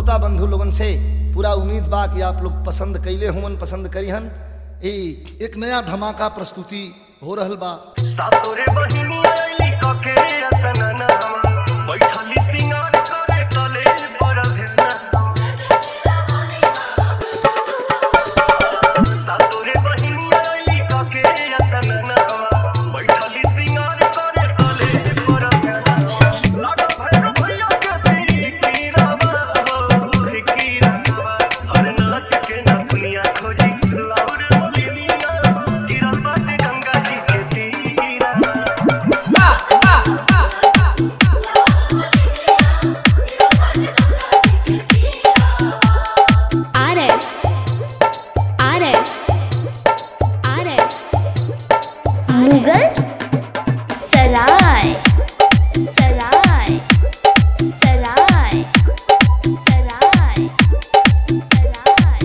श्रोता बंधु लोगन से पूरा उम्मीद बा कि आप लोग पसंद कैले हुमन पसंद करीहन ई एक नया धमाका प्रस्तुति हो रहल बा सातोरे बहिनी आइली कके असनना बैठली सिंगार करे तले पर भेना सातोरे बहिनी आइली कके असनना बैठली सिंगार करे तले पर भेना लागल भैरव भैया के तीरावा हो कीरावा हर नाथ के ना दुनिया खोजी लाउर बोलिनिया गिरल बाटे गंगा जी के तीरावा RS RS RS मुगल सराय सराय सराय सराय सराय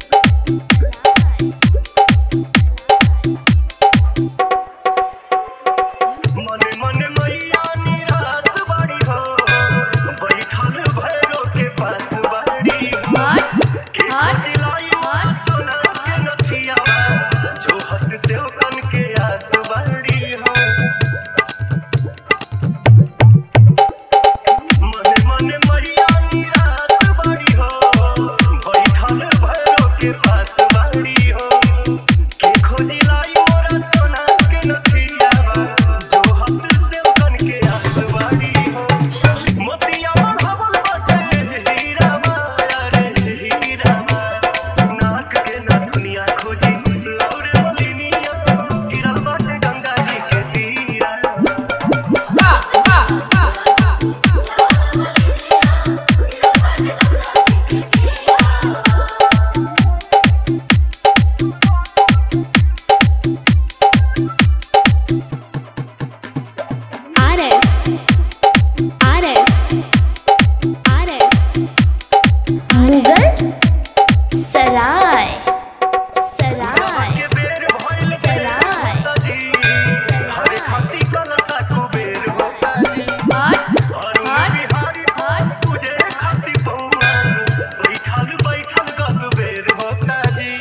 मने मने मैया निराश बाड़ी हो बैठल भैरो के पास बाड़ी के जिलाई सोना के नथिया जो हद से कन के आस बाड़ी हो मने मने मैया निराश बाड़ी हो बैठल भैरो के पास बाड़ी हो के खोजी लाई मोरा सोना के नथिया जो हद से कन के आस बाड़ी हो मोतिया बढ़ावल बाटे हीरा रे हीरा नाक के ना दुनिया खोजी लौरे बोलिनिया गिरल बाटे गंगा जी के तीरा RS RS RS मुगल सराय सराय के बेर भइल सराय जी हरे खाती कलसा कुबेर होता जी अरुण बिहारी तुझे खाती पौआ बैठल बैठल गद बेर होता जी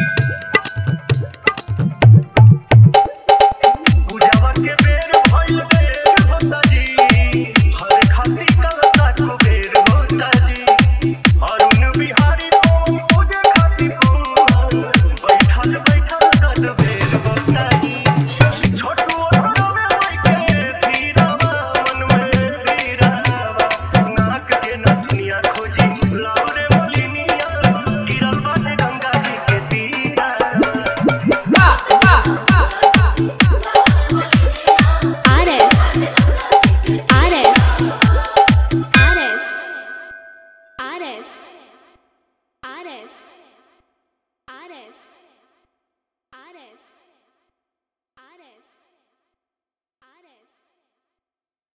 पूजावा के बेर भइल बेर होता जी हरे खाती कलसा कुबेर होता जी अरुण बिहारी तुझे खाती पौआ बैठल बैठल गद बेर होता जी छोटू हरवे माइके पीरावा मन में पीरावा नाक के न दुनिया खोजी लाउरे बोलिनिया गिरल बाटे गंगा जी के तीरा RS RS RS RS RS RS RS